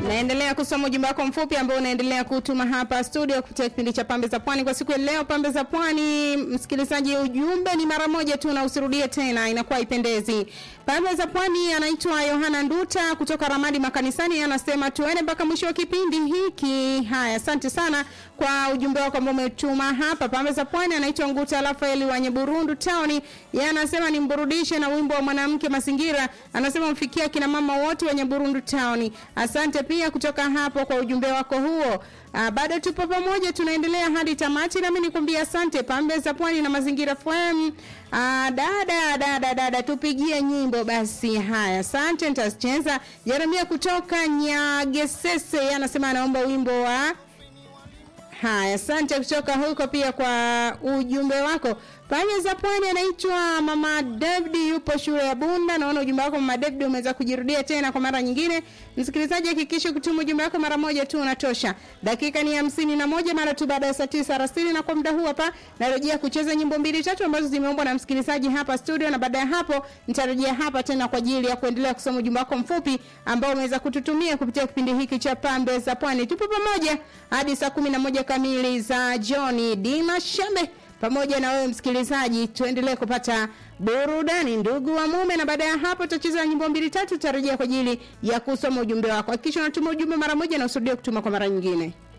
Naendelea kusoma ujumbe wako mfupi ambao unaendelea kutuma hapa studio kupitia kipindi cha Pambe za Pwani kwa siku ya leo. Pambe za Pwani, msikilizaji, ujumbe ni mara moja tu na usirudie tena, inakuwa ipendezi. Pambe za Pwani anaitwa Yohana Nduta kutoka Ramadi Makanisani, anasema tuende mpaka mwisho wa kipindi hiki. Haya, asante sana kwa ujumbe wako ambao umetuma hapa. Pambe za Pwani anaitwa Nguta Rafaeli wa Nyeburundu Town, yeye anasema nimburudishe na wimbo wa mwanamke mazingira, anasema mfikia kina mama wote wa Nyeburundu Town. Asante pia kutoka hapo kwa ujumbe wako huo. Uh, bado tupo pamoja tunaendelea hadi tamati nami nikwambia asante Pambe za Pwani na Mazingira FM. Uh, dada dada dada tupigie nyimbo basi. Haya, asante nitacheza. Jeremia kutoka Nyagesese yeye anasema anaomba wimbo wa Haya, asante kutoka huko pia kwa ujumbe wako. Pande za pwani anaitwa Mama David yupo shule ya Bunda. Naona ujumbe wako Mama David umeweza kujirudia tena kwa mara nyingine. Msikilizaji hakikisha kutuma ujumbe wako mara moja tu unatosha. Dakika ni hamsini na moja mara tu baada ya saa tisa alasiri na kwa muda huu hapa narejea kucheza nyimbo mbili tatu ambazo zimeombwa na msikilizaji hapa studio na baada ya hapo nitarejea hapa tena kwa ajili ya kuendelea kusoma ujumbe wako mfupi ambao umeweza kututumia kupitia kipindi hiki cha Pambe za Pwani. Tupo pamoja hadi saa kumi na moja kamili za Johnny Dina Shambe pamoja na wewe msikilizaji, tuendelee kupata burudani ndugu wa mume, na baada ya hapo tutacheza nyimbo mbili tatu, tutarejea kwa ajili ya kusoma ujumbe wako. Hakikisha unatuma ujumbe mara moja na usirudie kutuma kwa mara nyingine.